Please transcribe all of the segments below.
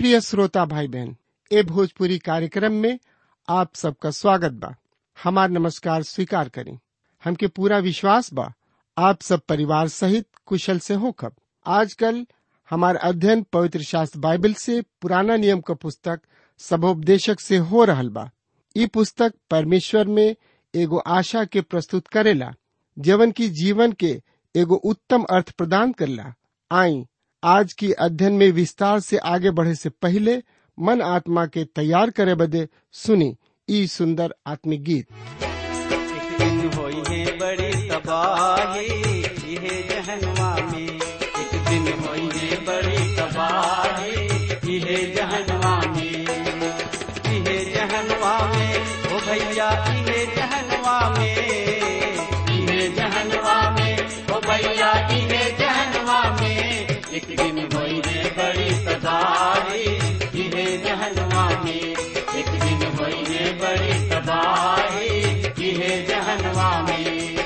प्रिय श्रोता भाई बहन ए भोजपुरी कार्यक्रम में आप सबका स्वागत बा हमार नमस्कार स्वीकार करें हमके पूरा विश्वास बा आप सब परिवार सहित कुशल से हो कब आजकल हमार अध्ययन पवित्र शास्त्र बाइबल से पुराना नियम का पुस्तक सबोपदेशक से हो रहल बा ई पुस्तक परमेश्वर में एगो आशा के प्रस्तुत करेला जीवन की जीवन के एगो उत्तम अर्थ प्रदान करला आई आज की अध्ययन में विस्तार से आगे बढ़े से पहले मन आत्मा के तैयार करे बदे सुनी ई सुंदर आत्मिक गीत एक दिन होई है बड़ी तबाही इहे जहनवा में एक दिन होई है बड़ी तबाही इहे जहनवा में इहे जहनवा में ओ भैया इहे जहनवा में इहे जहनवा में ओ भैया इहे जहनवा में एक दिन होई है बड़ी तबाही इहे जहनवा में एक दिन होई है बड़ी तबाही इहे जहनवा में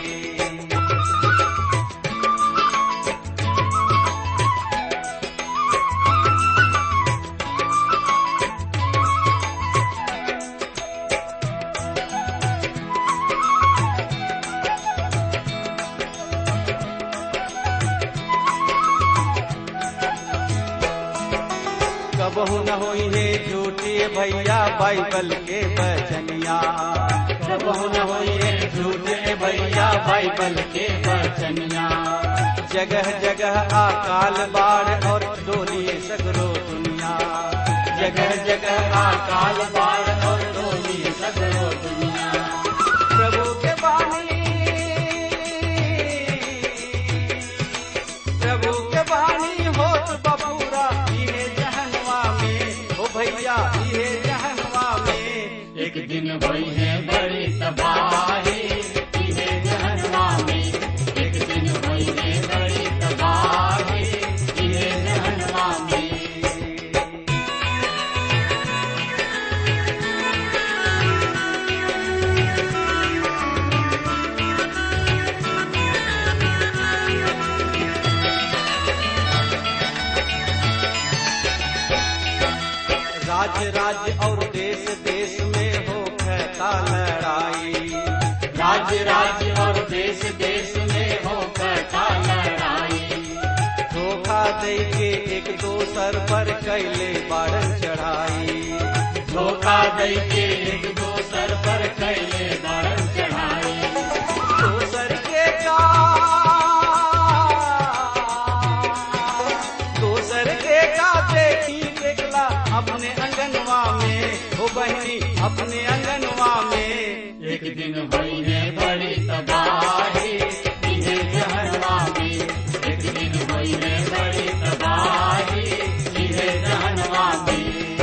कबहू न होई है झूठी भैया बाइबल के बचनिया कबहू न होई है झूठे भैया बाइबल के बचनिया जगह जगह अकाल बाढ़ और डोली सगरो दुनिया जगह जगह अकाल बाढ़ और डोली सगरो दुनिया प्रभु के बानी प्रभु के बानी होत बबूरा इहे जहनवा में ओ भैया इहे जहनवा में एक दिन भई है बड़ी तबाही इहे जहनवा में एक दिन भई है बड़ी तबाही इहे जहनवा में राज्य राज्य और देश देश में हो कहता लड़ाई राज्य राज्य और देश देश में हो कहता लड़ाई धोखा दे के एक दोसर पर कैले बारन चढ़ाई धोखा दे के एक दोसर पर कैले बारन चढ़ाई दोसर के का दोसर के का देखी देखला अपने अंगनवा में हो बहनी अपने अंगनवा में एक दिन हुई है बड़ी तबाही इहे जहनवा में एक दिन हुई है बड़ी तबाही इहे जहनवा में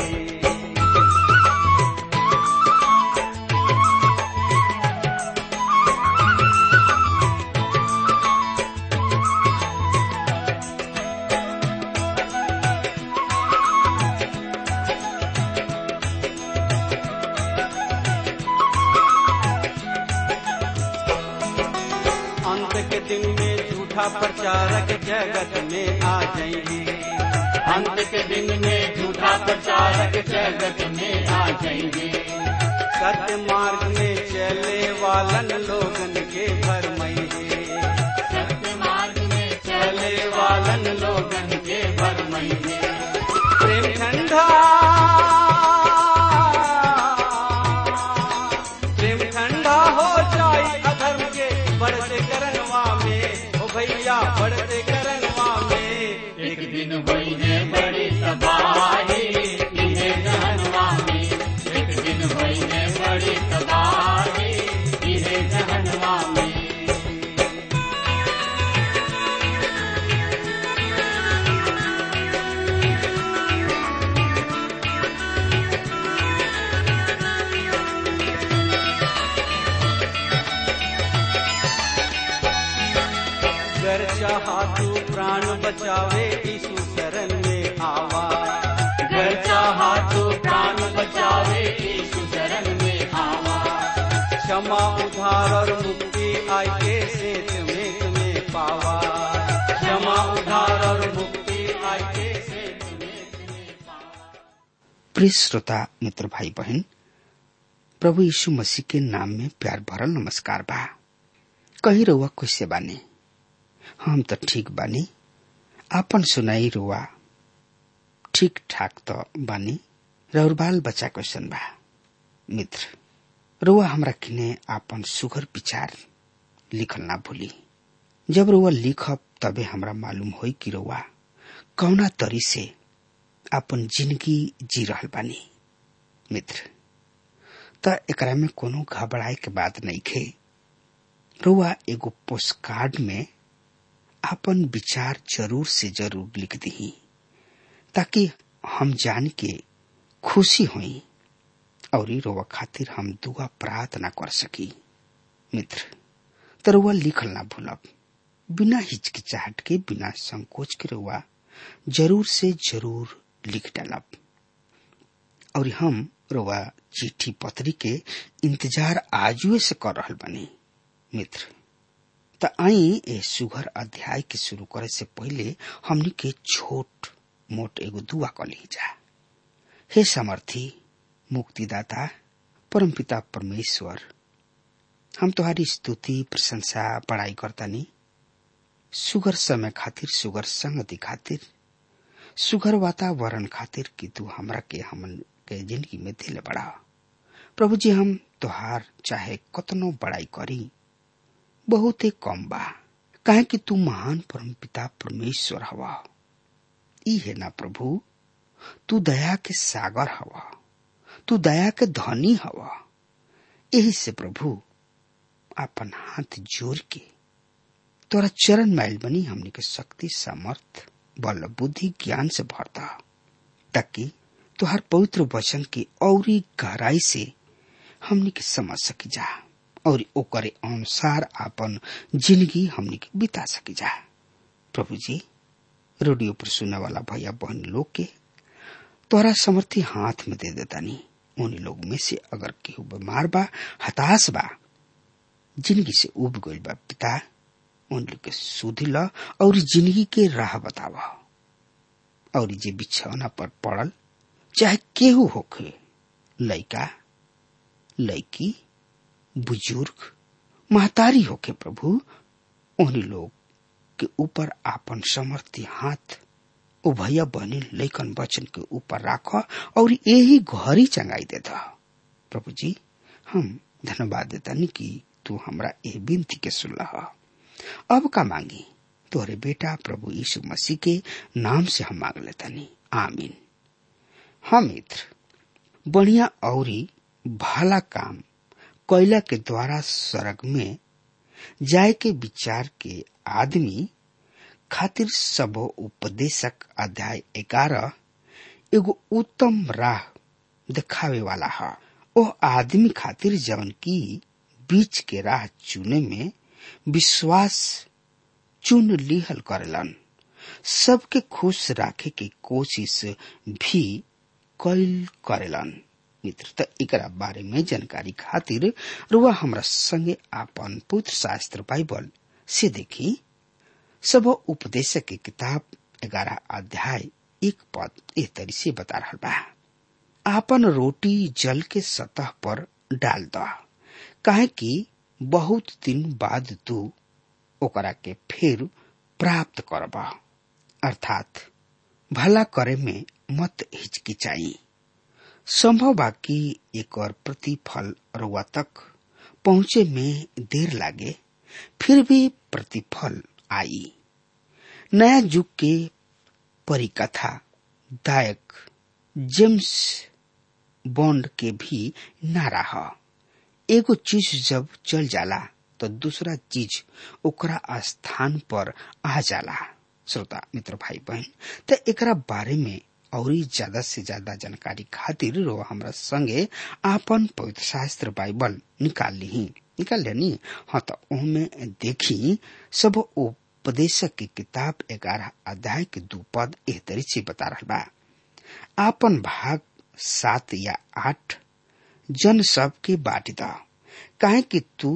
अंत के दिन में झूठा प्रचारक जगत में आ जाएंगे अंत के दिन में झूठा प्रचारक जगत में आ जाएंगे सत्य मार्ग में चले वालन लोगन के भरमइगे सत्य मार्ग में चले वालन लोगन के भरमइगे प्रेम ठंडा प्रेम ठंडा हो जाए अधर्म के बढ़ते करनवा में ओ भैया बढ़ते करनवा में एक दिन हुई है बड़ी तबाही इहे जहनवा में एक दिन हुई है बड़ी तबाही इहे जहनवा में गर चाहा तू प्राण बचावे यीशु शरण में आवा गर चाहा तू प्राण बचावे यीशु शरण में आवा क्षमा उधार और मुक्ति आई के सेत में तुम्हें पावा क्षमा उधार और मुक्ति आई के सेत में तुम्हें पावा प्रिय श्रोता मित्र भाई बहन प्रभु यीशु मसीह के नाम में प्यार भरल नमस्कार बा कही रउआ कैसे बानी हम तो ठीक बानी आपन सुनाई रुआ ठीक ठाक तो बानी रउर बाल बच्चा कैसन बा मित्र रुआ हमरा किने आपन सुघर विचार लिखल ना भूली जब रुआ लिखब तबे हमरा मालूम होई कि रुआ कौना तरी से अपन जिंदगी जी रहल बानी मित्र त एकरा में कोनो घबराए के बात नहीं खे रुआ एगो पोस्ट कार्ड में अपन विचार जरूर से जरूर लिख दी ताकि हम जान के खुशी हुई और रोवा खातिर हम दुआ प्रार्थना कर सकी मित्र तो रुआ लिखल ना भूलब बिना हिचकिचाहट के बिना संकोच के रुआ जरूर से जरूर लिख डालब और हम रुआ चिट्ठी पत्री के इंतजार आजुए से कर रहल बनी मित्र त आई ए सुघर अध्याय के शुरू करे से पहले हमनी के छोट मोट एगो दुआ कर ली जा हे समर्थी मुक्तिदाता परमपिता परमेश्वर हम तुम्हारी स्तुति प्रशंसा पढ़ाई करतानी सुगर समय खातिर सुगर संगति खातिर सुगर वातावरण खातिर कि तू हमरा के हमन के जिंदगी में दिल बढ़ा प्रभु जी हम तोहार चाहे कतनो बड़ाई करी बहुत ही कम बा काहे कि तू महान परम पिता परमेश्वर हवा ई है ना प्रभु तू दया के सागर हवा तू दया के धनी हवा यही से प्रभु अपन हाथ जोड़ के तोरा चरण मैल बनी हमने के शक्ति सामर्थ बल बुद्धि ज्ञान से भरता ताकि तुहार पवित्र वचन की औरी गहराई से हमने के समझ सकी जा और ओकरे अनुसार अपन जिंदगी हमने के बिता सकी जा प्रभु जी रेडियो पर सुनने वाला भैया बहन लोग के तोहरा समर्थी हाथ में दे देता नहीं उन लोग में से अगर केहू बीमार बा हताश बा जिंदगी से उब गईल बा पिता उन लोग के सुधी ल और जिंदगी के राह बतावा और जे बिछौना पर पड़ल चाहे केहू होखे लइका लड़की बुजुर्ग महतारी होके प्रभु उन्हीं लोग के ऊपर आपन समर्थी हाथ उभैया बने लैकन वचन के ऊपर राख और यही घरी चंगाई देता प्रभु जी हम धन्यवाद देता नहीं कि तू हमरा ये विनती के सुनला अब का मांगी तोरे बेटा प्रभु यीशु मसीह के नाम से हम मांग लेता नहीं आमीन हम मित्र बढ़िया औरी भला काम कोयला के द्वारा स्वर्ग में जाय के विचार के आदमी खातिर सब उपदेशक अध्याय ग्यारह एगो उत्तम राह दिखावे वाला है ओ आदमी खातिर जवन की बीच के राह चुने में विश्वास चुन लिहल करेलन सबके खुश राखे के कोशिश भी कैल करेलन मित्र त एकरा बारे में जानकारी खातिर रुआ हमरा संगे आपन पुत्र शास्त्र बाइबल से देखी सब उपदेशक की किताब ग्यारह अध्याय एक पद एक तरी से बता रहा बा आपन रोटी जल के सतह पर डाल द काहे कि बहुत दिन बाद तू ओकरा के फिर प्राप्त करब अर्थात भला करे में मत हिचकिचाई संभव बा कि एक और प्रतिफल रुआ तक पहुंचे में देर लागे फिर भी प्रतिफल आई नया युग के परिकथा दायक जेम्स बॉन्ड के भी नारा ह एगो चीज जब चल जाला तो दूसरा चीज ओकरा स्थान पर आ जाला श्रोता मित्र भाई बहन तो एकरा बारे में और ज्यादा से ज्यादा जानकारी खातिर रो हमरा संगे आपन पवित्र शास्त्र बाइबल निकाल ली निकाल लेनी हाँ तो उनमें देखी सब उपदेशक की किताब ग्यारह अध्याय के दू पद एह तरी से बता रहा बा आपन भाग सात या आठ जन सब के बांट द काहे कि तू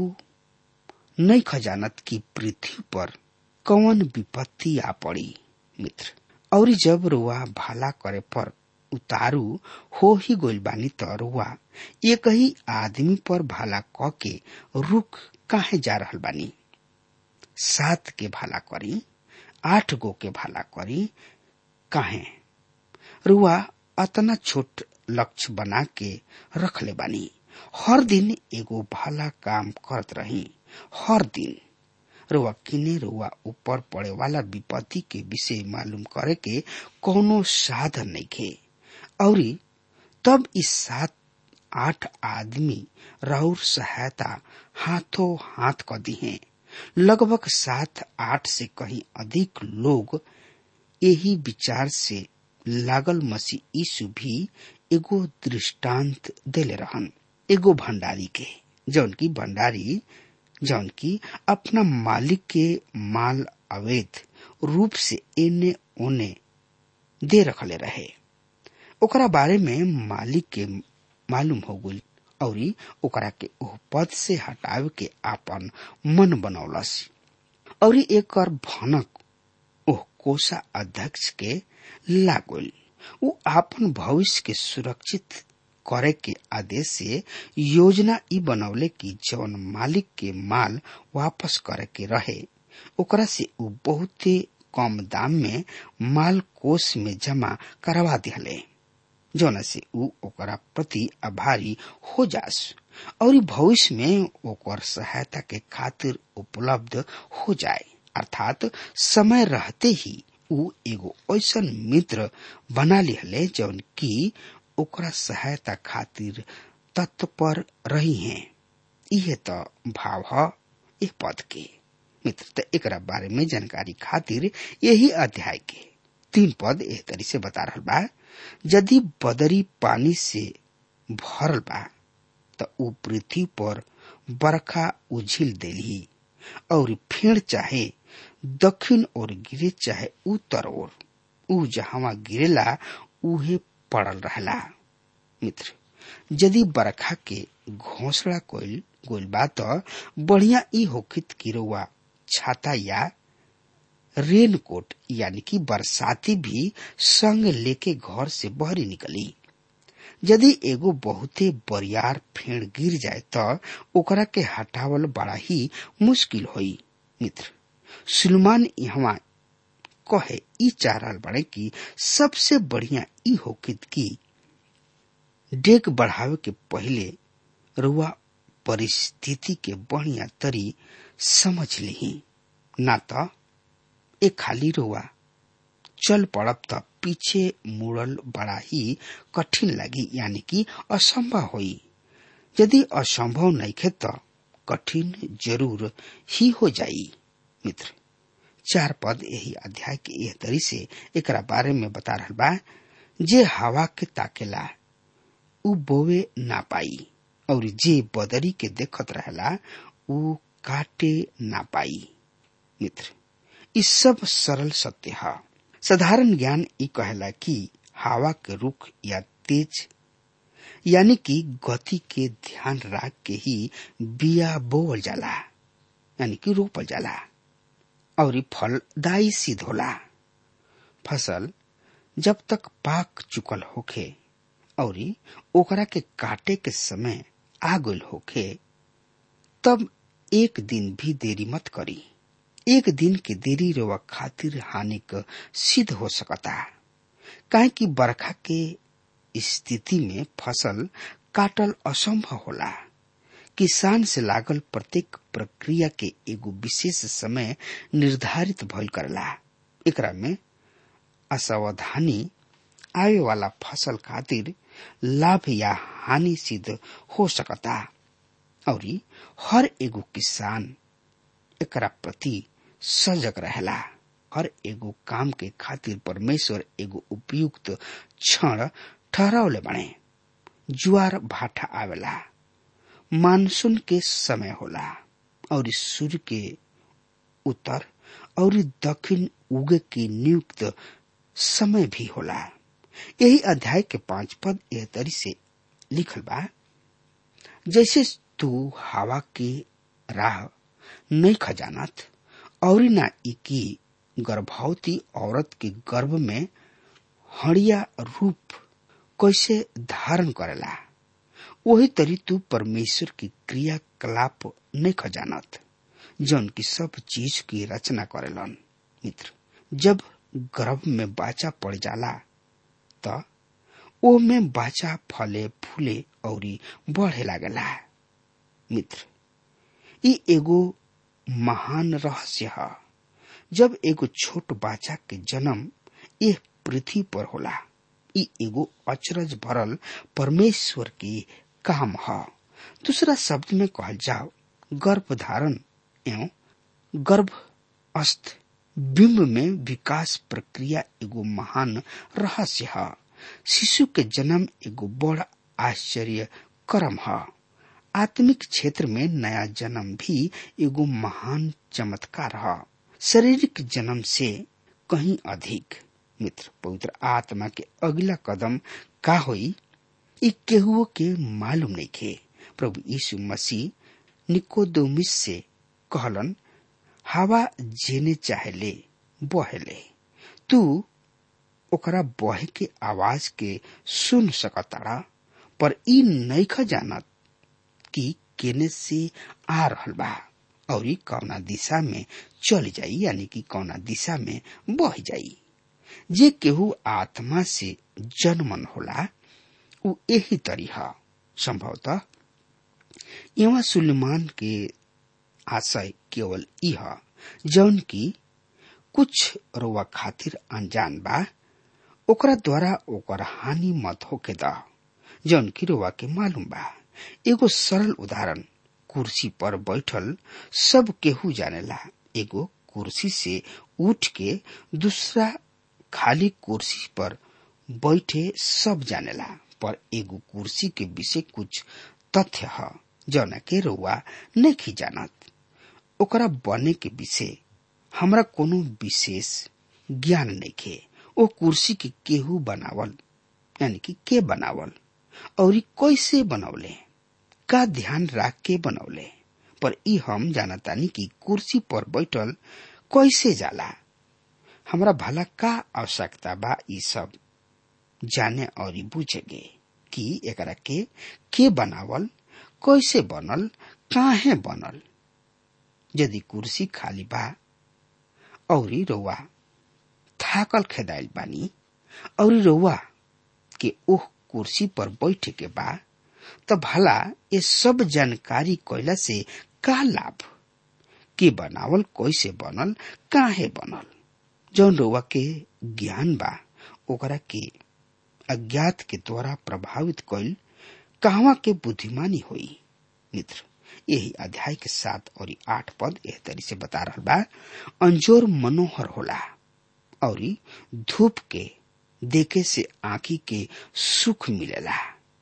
नहीं खजानत की पृथ्वी पर कौन विपत्ति आ पड़ी मित्र और जब रुआ भाला करे पर उतारू हो ही गोइल बानी त रुआ एक ही आदमी पर भला क के रुख काहे जा रहल बानी सात के भला करी आठ गो के भला करी काहे रुआ अतना छोट लक्ष्य बना के रख ले बानी हर दिन एगो भला काम करत रही हर दिन रुआ किने रुआ ऊपर पड़े वाला विपत्ति के विषय मालूम करे के कोनो साधन नहीं खे और तब इस सात आठ आदमी राउर सहायता हाथों हाथ क दिए लगभग सात आठ से कहीं अधिक लोग यही विचार से लागल मसीह यीशु भी एगो दृष्टांत देले रहन एगो भंडारी के जौन की भंडारी जौन की अपना मालिक के माल अवैध रूप से एने ओने दे रखले रहे ओकरा बारे में मालिक के मालूम हो गई और ओकरा के ओह पद से हटावे के आपन मन बनौलस और एक भनक ओह कोषा अध्यक्ष के लागल वो आपन भविष्य के सुरक्षित करे के आदेश से योजना ई बनौले कि जौन मालिक के माल वापस करे के रहे ओकरा से उ बहुते कम दाम में माल कोष में जमा करवा दिहले जौन से उ ओकरा प्रति आभारी हो जास और भविष्य में ओकर सहायता के खातिर उपलब्ध हो जाए अर्थात समय रहते ही उ एगो ऐसन मित्र बना लिहले जौन की ओकरा सहायता खातिर तत्पर रही हैं इहे त भाव ह ए पद के मित्र त एकरा बारे में जानकारी खातिर यही अध्याय के तीन पद एह तरी से बता रहल बा यदि बदरी पानी से भरल बा त ऊ पृथ्वी पर बरखा उझिल देली और फेड़ चाहे दक्षिण ओर गिरे चाहे उत्तर ओर ऊ जहां गिरेला उहे पड़ल रहला मित्र यदि बरखा के घोसला कोइल गोइल बा त बढ़िया ई होखित कि रउआ छाता या रेन कोट यानी कि बरसाती भी संग लेके घर से बहरी निकली यदि एगो बहुते बरियार फेड़ गिर जाए त ओकरा के हटावल बड़ा ही मुश्किल होई मित्र सुलमान यहाँ कहे ई चाह रहल बड़े कि सबसे बढ़िया ई होकित की डेग बढ़ावे के पहले रुआ परिस्थिति के बढ़िया तरी समझ ली ना त ए खाली रुआ चल पड़ब त पीछे मुड़ल बड़ा ही कठिन लगी यानी कि असंभव होई यदि असंभव नहीं खे त कठिन जरूर ही हो जाई मित्र चार पद यही अध्याय के यह तरी से एकरा बारे में बता रहल बा जे हवा के ताकेला उ बोवे ना पाई और जे बदरी के देखत रहेला उ काटे ना पाई मित्र ई सब सरल सत्य है साधारण ज्ञान ई कहेला कि हवा के रुख या तेज यानी कि गति के ध्यान रख के ही बिया बोवल जाला यानी कि रोपल जाला और फलदायी सिद्ध होला फसल जब तक पाक चुकल होखे और ओकरा के काटे के समय आ गल होखे तब एक दिन भी देरी मत करी एक दिन के देरी रोवा खातिर हानिक सिद्ध हो सकता काहे कि बरखा के स्थिति में फसल काटल असंभव होला किसान से लागल प्रत्येक प्रक्रिया के एगो विशेष समय निर्धारित भइल करला एकरा में असावधानी आवे वाला फसल खातिर लाभ या हानि सिद्ध हो सकता और हर एगो किसान एकरा प्रति सजग रहेला हर एगो काम के खातिर परमेश्वर एगो उपयुक्त क्षण ठहरावले बने जुआर भाटा आवेला मानसून के समय होला और सूर्य के उत्तर और दक्षिण उगे के नियुक्त समय भी होला यही अध्याय के पांच पद एह तरी से लिखल बा जैसे तू हवा के राह नहीं खजानत और ना की गर्भवती औरत के गर्भ में हड़िया रूप कैसे धारण करेला वही तरी तू परमेश्वर की क्रियाकलाप नहीं खजानत जौन की सब चीज की रचना करेलन मित्र जब गर्भ में बाचा पड़ जाला त ओ में बाचा फले फूले और बढ़े लागेला मित्र ई एगो महान रहस्य है जब एगो छोट बाचा के जन्म यह पृथ्वी पर होला ई एगो अचरज भरल परमेश्वर की काम है दूसरा शब्द में कहल जाओ गर्भ धारण एवं गर्भ अस्त बिंब में विकास प्रक्रिया एगो महान रहस्य है शिशु के जन्म एगो बड़ आश्चर्य कर्म है आत्मिक क्षेत्र में नया जन्म भी एगो महान चमत्कार है शारीरिक जन्म से कहीं अधिक मित्र पवित्र आत्मा के अगला कदम का होई ई केहुओ के मालूम नहीं खे प्रभु यीशु मसीह निकोदोमिस से कहलन हवा जेने चाहेले बहेले तू ओकरा बहे के आवाज के सुन सकताड़ा पर ई नईख जानत कि केने से आ रहल बा और ई कौना दिशा में चल जाई यानी कि कौना दिशा में बह जाई जे केहू आत्मा से जन्मन होला उ यही तरी है संभवतः यहाँ सुलेमान के आशय केवल यह जौन की कुछ रोवा खातिर अनजान बा ओकरा द्वारा ओकर हानि मत होके द जौन की रोवा के मालूम बा एगो सरल उदाहरण कुर्सी पर बैठल सब केहू जानेला एगो कुर्सी से उठ के दूसरा खाली कुर्सी पर बैठे सब जानेला पर एगो कुर्सी के विषय कुछ तथ्य है जौना के रउआ नहीं जानत ओकरा बने के विषय हमरा कोनो विशेष ज्ञान नहीं खे ओ कुर्सी के केहू बनावल यानी कि के बनावल और कैसे बनौले का ध्यान राख के बनौले पर ई हम जानतानी कि कुर्सी पर बैठल कैसे जाला हमरा भला का आवश्यकता बा ई सब जाने और बुझेगे कि एकरा के के बनावल कैसे बनल काहे बनल यदि कुर्सी खाली बा औरी रउआ थाकल खेदाइल बानी औरी रउआ के ओह कुर्सी पर बैठे के बा त भला ये सब जानकारी कैला से का लाभ के बनावल कैसे बनल काहे बनल जौन रउआ के ज्ञान बा ओकरा के अज्ञात के द्वारा प्रभावित कैल कहवा के बुद्धिमानी हुई मित्र यही अध्याय के सात और आठ पद एह तरी से बता रहा बा अंजोर मनोहर होला और धूप के देखे से आंखी के सुख मिलेला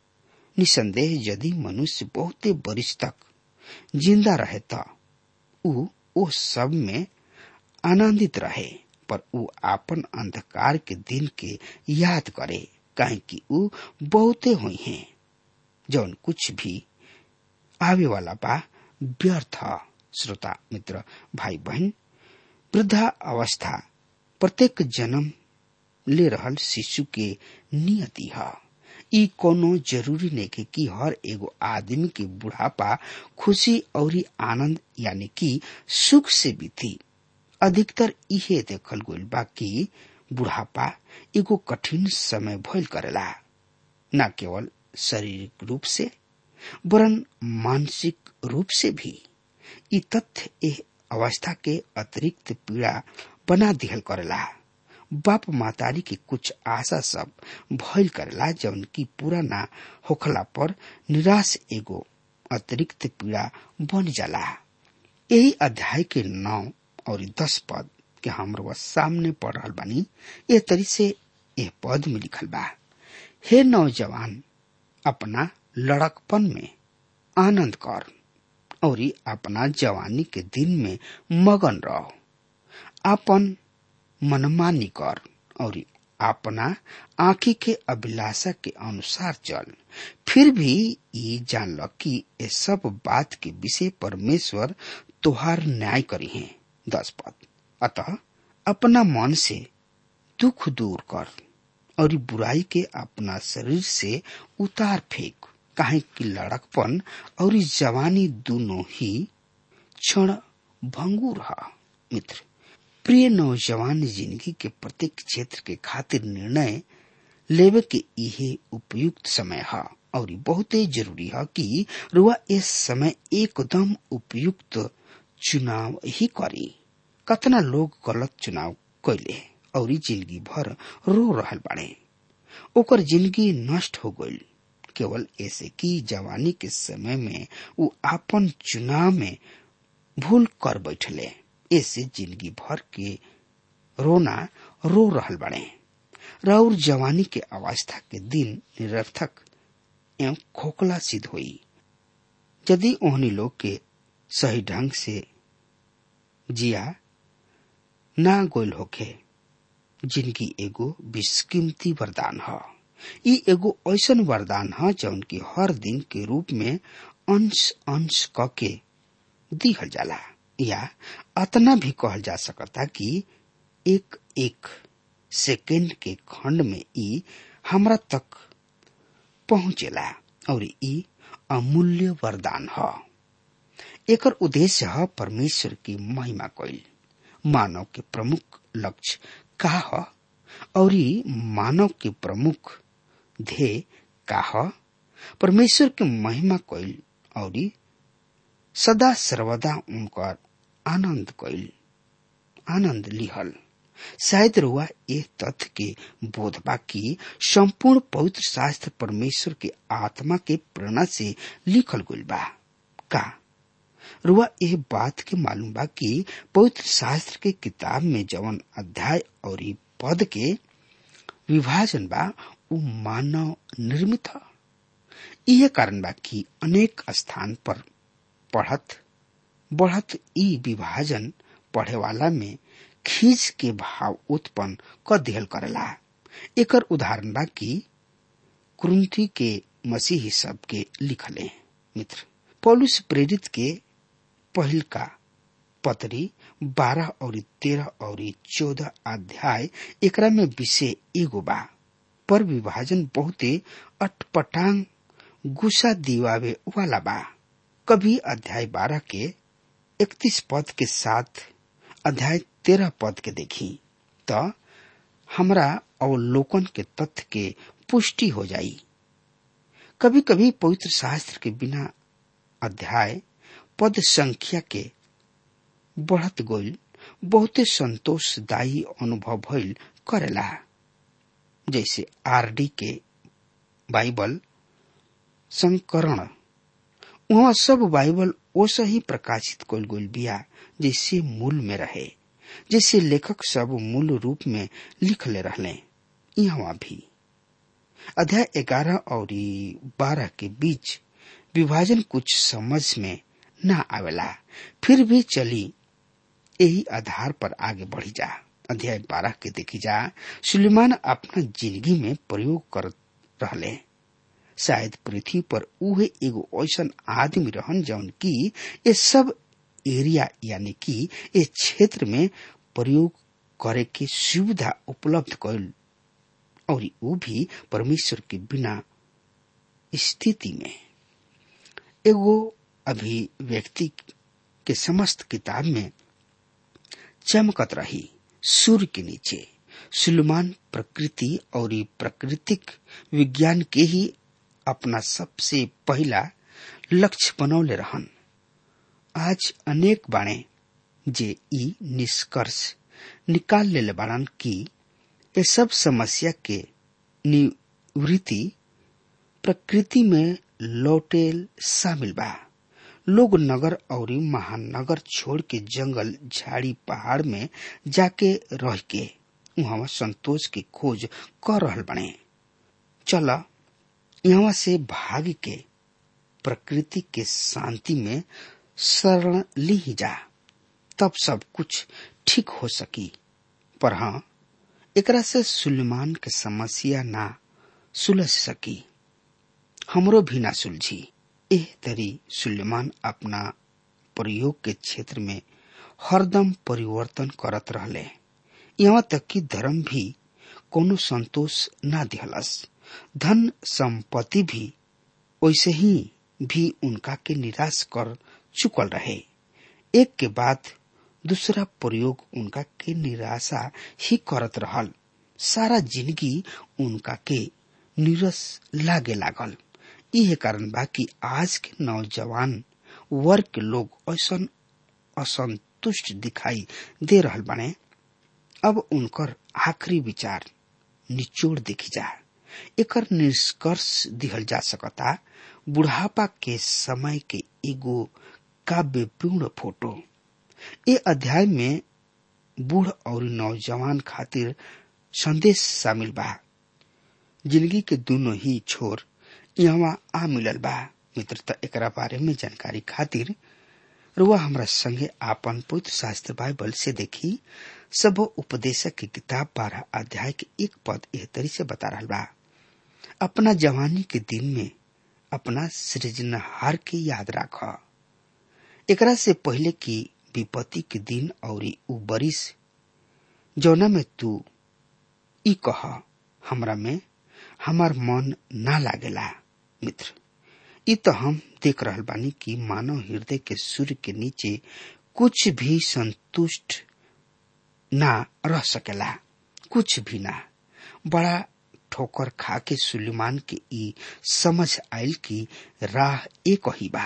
निसंदेह यदि मनुष्य बहुते बरिश तक जिंदा रहे त ऊ ओ सब में आनंदित रहे पर ऊ आपन अंधकार के दिन के याद करे काहे कि ऊ बहुते हुई हैं जौन कुछ भी आवे वाला बा व्यर्थ श्रोता मित्र भाई बहन वृद्धा अवस्था प्रत्येक जन्म ले रहल शिशु के नियति है ई कोनो जरूरी नहीं कि हर एगो आदमी के बुढ़ापा खुशी और आनंद यानी कि सुख से बीती अधिकतर इहे देखल गइल बा कि बुढ़ापा एगो कठिन समय भइल करेला न केवल शारीरिक रूप से वरन मानसिक रूप से भी ई तथ्य एह अवस्था के अतिरिक्त पीड़ा बना दिहल करेला बाप मातारी के कुछ आशा सब भइल करेला जौन की पूरा ना होखला पर निराश एगो अतिरिक्त पीड़ा बन जाला यही अध्याय के नौ और दस पद के हमरो सामने पढ़ रहल बानी ए तरी से यह पद में लिखल बा हे नौजवान अपना लड़कपन में आनंद कर और अपना जवानी के दिन में मगन रहो अपन मनमानी कर और अपना आंखी के अभिलाषा के अनुसार चल फिर भी ये जान ल कि ये सब बात के विषय परमेश्वर तुहार न्याय करी है दस पद अतः अपना मन से दुख दूर कर और बुराई के अपना शरीर से उतार फेंक काहे कि लड़कपन और जवानी दोनों ही क्षण भंगुर है मित्र प्रिय नौजवान जिंदगी के प्रत्येक क्षेत्र के खातिर निर्णय लेवे के इहे उपयुक्त समय है और बहुत जरूरी है कि रुआ इस समय एकदम उपयुक्त चुनाव ही करी कतना लोग गलत चुनाव कैले और जिंदगी भर रो रहल बाड़े ओकर जिंदगी नष्ट हो गई केवल ऐसे कि जवानी के समय में वो आपन चुनाव में भूल कर बैठले ऐसे जिंदगी भर के रोना रो रहल बड़े राउर जवानी के अवस्था के दिन निरर्थक एवं खोखला सिद्ध हुई यदि ओहनी लोग के सही ढंग से जिया ना गोल होके जिनकी एगो बिस्कीमती वरदान है ई एगो ऐसन वरदान है जौन की हर दिन के रूप में अंश अंश क के दिहल जाला या अतना भी कहल जा सकता कि एक एक सेकेंड के खंड में ई हमरा तक पहुंचेला और ई अमूल्य वरदान है एकर उद्देश्य है परमेश्वर की महिमा कईल मानव के प्रमुख लक्ष्य का है और मानव के प्रमुख ध्येय का है परमेश्वर के महिमा कईल और सदा सर्वदा उनकर आनंद कईल आनंद लिहल शायद रुआ ये तथ्य के बोध बा की संपूर्ण पवित्र शास्त्र परमेश्वर के आत्मा के प्रेरणा से लिखल गईल बा का रुआ यह बात के मालूम बा कि पवित्र शास्त्र के किताब में जवन अध्याय और पद के विभाजन बा वो मानव निर्मित है यह कारण बा कि अनेक स्थान पर पढ़त बढ़त ई विभाजन पढ़े वाला में खींच के भाव उत्पन्न क दिहल करेला एकर उदाहरण बा कि कुरुंथी के मसीही सब के लिखले मित्र पौलुस प्रेरित के पहिल का पतरी बारह और तेरह और चौदह अध्याय एकरा में विषय एगो बा पर विभाजन बहुते अटपटांग गुस्सा दिवावे वाला बा कभी अध्याय बारह के इकतीस पद के साथ अध्याय तेरह पद के देखी तो हमरा अवलोकन के तथ्य के पुष्टि हो जाई कभी कभी पवित्र शास्त्र के बिना अध्याय पद संख्या के बढ़त गईल बहुते संतोषदायी अनुभव भइल करेला जैसे आरडी के बाइबल संकरण वहाँ सब बाइबल ओसा ही प्रकाशित कल गईल बिया जैसे मूल में रहे जैसे लेखक सब मूल रूप में लिख ले रहले यहाँ भी अध्याय ग्यारह और बारह के बीच विभाजन कुछ समझ में न आवेला फिर भी चली यही आधार पर आगे बढ़ी जा अध्याय बारह के देखी जा सुलेमान अपना जिंदगी में प्रयोग कर रहले शायद पृथ्वी पर उहे एगो ऐसा आदमी रहन जौन की ये सब एरिया यानी कि ये क्षेत्र में प्रयोग करे के सुविधा उपलब्ध कैल और वो भी परमेश्वर के बिना स्थिति में एगो अभिव्यक्ति के समस्त किताब में चमकत रही सूर्य के नीचे सुलेमान प्रकृति और प्राकृतिक विज्ञान के ही अपना सबसे पहला लक्ष्य बनौले रहन आज अनेक बाणे जे ई निष्कर्ष निकाल ले बाड़न की ये सब समस्या के निवृत्ति प्रकृति में लौटेल शामिल बा लोग नगर और महानगर छोड़ के जंगल झाड़ी पहाड़ में जाके रह के वहां संतोष की खोज कर रहल बने चल यहाँ से भाग के प्रकृति के शांति में शरण ली ही जा तब सब कुछ ठीक हो सकी पर हाँ एकरा से सुलेमान के समस्या ना सुलझ सकी हमरो भी ना सुलझी एह तरी सुलेमान अपना प्रयोग के क्षेत्र में हरदम परिवर्तन करत रहले यहाँ तक कि धर्म भी कोनो संतोष ना दिहलस धन संपत्ति भी वैसे ही भी उनका के निराश कर चुकल रहे एक के बाद दूसरा प्रयोग उनका के निराशा ही करत रहल सारा जिंदगी उनका के निरस लागे लागल यह कारण बा कि आज के नौजवान वर्ग के लोग ऐसा असंतुष्ट दिखाई दे रहल बने अब उनकर आखिरी विचार निचोड़ देखी जा एकर निष्कर्ष दिहल जा सकता बुढ़ापा के समय के एगो काव्यपूर्ण फोटो ए अध्याय में बूढ़ और नौजवान खातिर संदेश शामिल बा जिंदगी के दोनों ही छोर यहाँ आ मिलल बा मित्रता एकरा बारे में जानकारी खातिर रुआ हमरा संगे आपन पवित्र शास्त्र बाइबल से देखी सब उपदेशक की किताब बारह अध्याय के एक पद एह तरी से बता रहा बा अपना जवानी के दिन में अपना सृजनहार के याद राख एकरा से पहले की विपत्ति के दिन और उ बरिस जौना में तू ई कह हमरा में हमार मन ना लागेला मित्र ई तो हम देख रहल बानी कि मानव हृदय के सूर्य के नीचे कुछ भी संतुष्ट ना रह सकेला कुछ भी ना बड़ा ठोकर खा के सुलेमान के ई समझ आयल की राह एक ही बा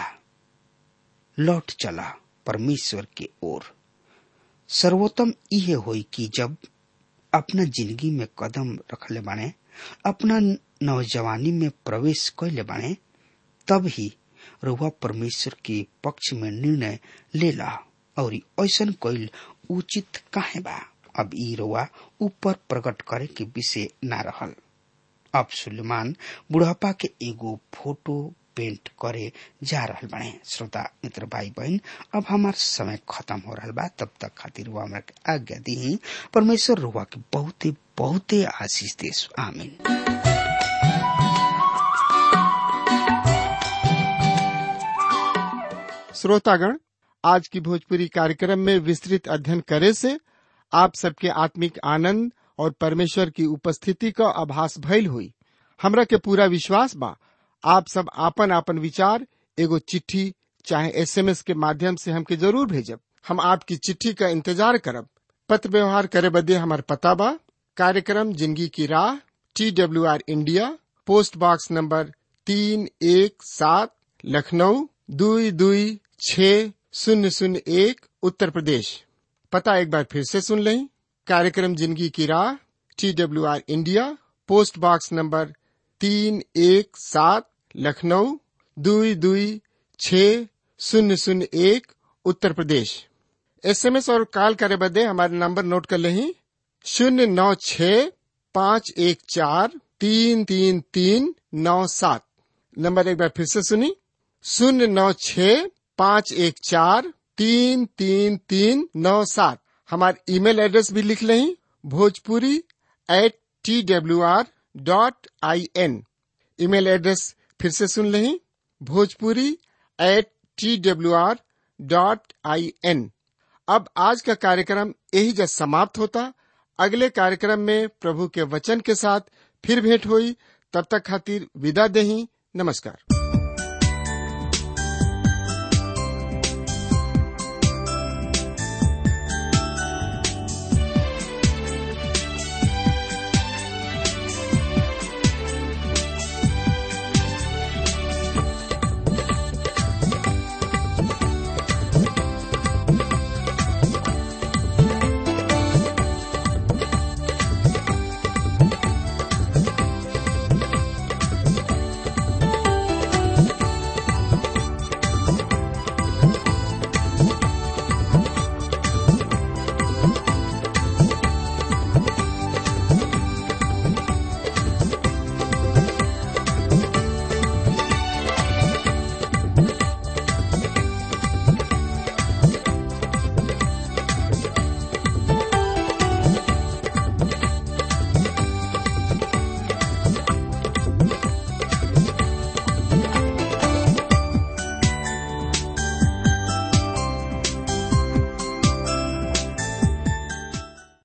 लौट चला परमेश्वर के ओर सर्वोत्तम इहे होई कि जब अपना जिंदगी में कदम रखले बाने अपना नौजवानी में प्रवेश कैले बाने तब ही रुआ परमेश्वर के पक्ष में निर्णय ले ला और ऐसा कैल उचित काहे बा अब ई रुआ ऊपर प्रकट करे के विषय ना रहल अब सुलेमान बुढ़ापा के एगो फोटो पेंट करे जा रहल बने श्रोता मित्र भाई बहन अब हमार समय खत्म हो रहा बा तब तक खातिर रुआ हमरा के आज्ञा दी परमेश्वर रुआ के बहुते बहुते आशीष देश आमीन श्रोतागण आज की भोजपुरी कार्यक्रम में विस्तृत अध्ययन करे से आप सबके आत्मिक आनंद और परमेश्वर की उपस्थिति का आभास भइल हुई हमरा के पूरा विश्वास बा आप सब आपन आपन विचार एगो चिट्ठी चाहे एसएमएस के माध्यम से हमके जरूर भेजब हम आपकी चिट्ठी का इंतजार करब पत्र व्यवहार करे बदे हमार पता बा कार्यक्रम जिंदगी की राह T W R India post box number तीन एक सात लखनऊ दुई दुई छ शून्य शून्य एक उत्तर प्रदेश पता एक बार फिर से सुन लें कार्यक्रम जिंदगी की राह T W R India post box number तीन एक सात लखनऊ दुई दुई छ शून्य शून्य एक उत्तर प्रदेश एसएमएस और कॉल करे बदे हमारे नंबर नोट कर लें शून्य नौ छ पाँच एक चार तीन तीन तीन नौ सात नंबर एक बार फिर से सुनी शून्य नौ छ पाँच एक चार तीन तीन तीन नौ सात हमारे ईमेल एड्रेस भी लिख लें Bhojpuri at T W R dot I N email address फिर से सुन लें Bhojpuri at T W R dot I N अब आज का कार्यक्रम यही जब समाप्त होता अगले कार्यक्रम में प्रभु के वचन के साथ फिर भेंट हुई तब तक खातिर विदा देही नमस्कार